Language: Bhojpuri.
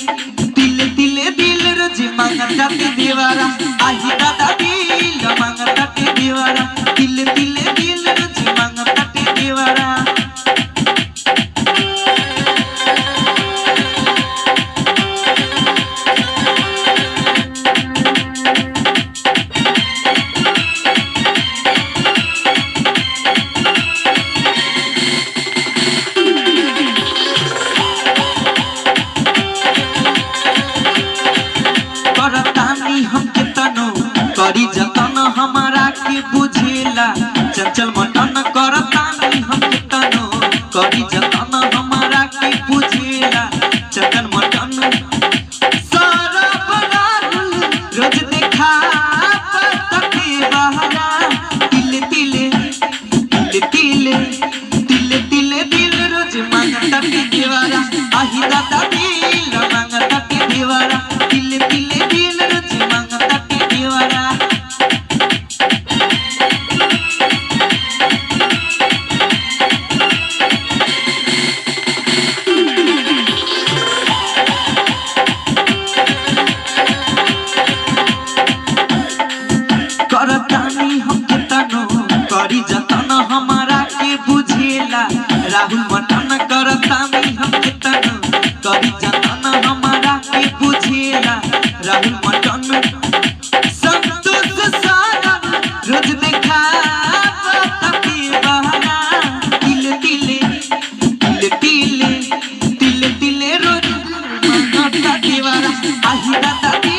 तिले तिले दिल रोज मांगताटे देवारा आही दादा दिल मांगताटे देवारा तिले तिले दिल रोज मांगताटे देवारा करतानी हम के तनो करी जतन हमारा के बुझेला चंचल मटन करतानी हम के तनो करी जतन हमारा के बुझेला चंचल मटन सारा बनारल रोज देखा तके बहरा तिले तिले तिले तिले तिले तिले दिल रोज मांगता के देवारा आही दादा दिल मांगता के देवारा तिले तिले दिल रोज मांगता के देवारा करतानी हम के तनो करी जतन हमारा के बुझेला राहुल मटन करतानी हम के तनो करी जतन हमारा के बुझेला राहुल मटन संतोष सारा रोज देखा तके बहना तिले तिले तिले तिले तिले तिले रोज मांगता देवारा आही दादा